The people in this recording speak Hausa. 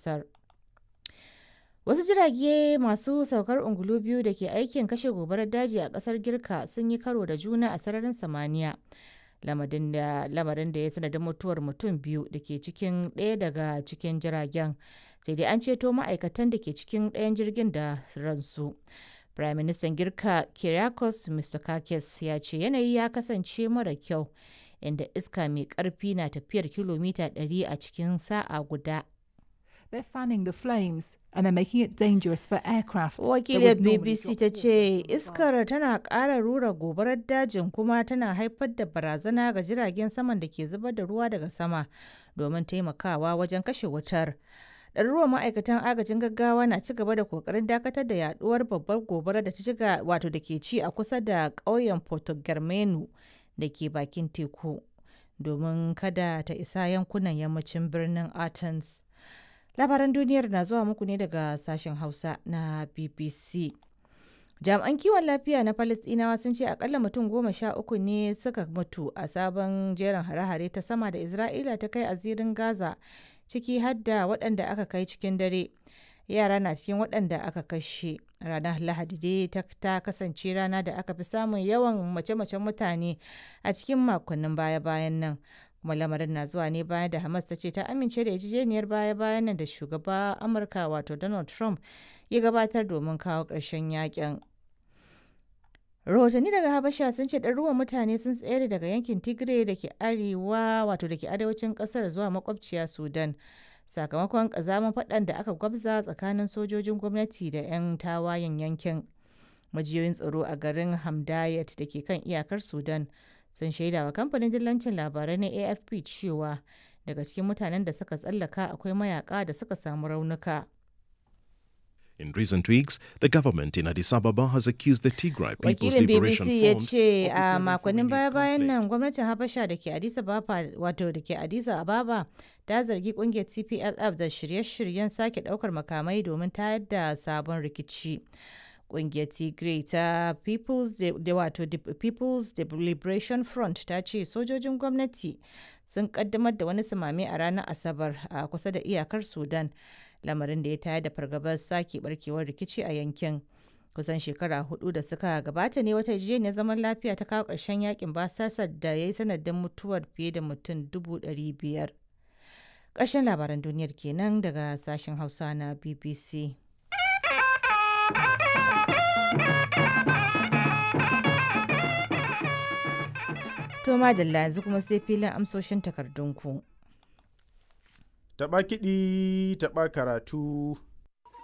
ƙasar. Wasu jirage masu saukar ungulu biyu da ke aikin kashe gobarar daji a ƙasar Girka sun yi karo da juna a sararin samaniya. Lamarin da ya sanadin mutuwar mutum biyu da ke cikin ɗaya daga cikin jiragen. Sai dai an ceto ma'aikatan da ke cikin ɗayan jirgin da ransu. Firaministan Girka Kyriakos Mitsotakis ya ce yanayi ya kasance mara kyau inda iska mai ƙarfi na tafiyar kilomita 100 a cikin sa'a guda. They're fanning the flames and they're making it dangerous for aircraft. Wakiliyar BBC ta ce iskar tana ƙara rura gobarar dajin kuma tana haifar da barazana ga jiragen saman da ke zubar da ruwa daga sama domin taimakawa wajen kashe wutar. ɗaruruwan ma'aikatan agajin gaggawa na ci gaba da kokarin dakatar da yaduwar babbar gobara da ta shiga wato da ke ci a kusa da ƙauyen Porto Germano da ke bakin teku domin kada ta isa yankunan yammacin birnin Athens. Labaran duniyar na zuwa muku ne daga sashen Hausa na BBC. Jami'an kiwon lafiya na Falasɗinawa sun ce akalla mutum goma sha uku ne suka mutu a sabon jerin hare-hare ta sama da Isra'ila ta kai a zirin Gaza ciki har da waɗanda aka kai cikin dare. Yara na cikin waɗanda aka kashe. Ranar Lahadi dai ta kasance rana da aka fi samun yawan mace-macen mutane a cikin makonnin baya-bayan nan. kuma lamarin na zuwa ne bayan da Hamas ta ce ta amince da yarjejeniyar baya-bayan nan da shugaba Amurka wato Donald Trump ya gabatar domin kawo ƙarshen yakin. Rahotanni daga Habasha sun ce ɗaruruwan mutane sun tsere daga yankin Tigray da ke arewa wato da ke arewacin ƙasar zuwa makwabciya Sudan. Sakamakon ƙazamin faɗan da aka gwabza tsakanin sojojin gwamnati da 'yan tawayen yankin. Majiyoyin tsaro a garin Hamdayat da ke kan iyakar Sudan sun shaida wa kamfanin dillancin labarai na afp cewa daga cikin mutanen da suka tsallaka akwai mayaka da suka samu raunuka In recent weeks, the government in Addis Ababa has accused the Tigray People's wakilin Liberation bbc ya Front ce of a preparing for makonnin renewed baya-bayan conflict. nan gwamnatin habasha da ke addis ababa wato da ke addis ababa ta zargi kungiyar tplf da shirye-shiryen sake daukar makamai domin tayar da sabon rikici kungiyar tigray ta people's De- da wato De- people's De- liberation front ta ce sojojin gwamnati sun kaddamar da wani sumame a ranar asabar a kusa da iyakar sudan lamarin da ya tayar da fargabar sake barkewar rikici a yankin kusan shekara hudu da suka gabata ne wata yarjejeniyar zaman lafiya ta kawo ƙarshen yakin basasar da ya yi sanadin mutuwar fiye da mutum dubu ɗari biyar ƙarshen labaran duniyar kenan daga sashen hausa na bbc to madalla yanzu kuma sai filin amsoshin takardunku Taɓa kiɗi, taɓa karatu,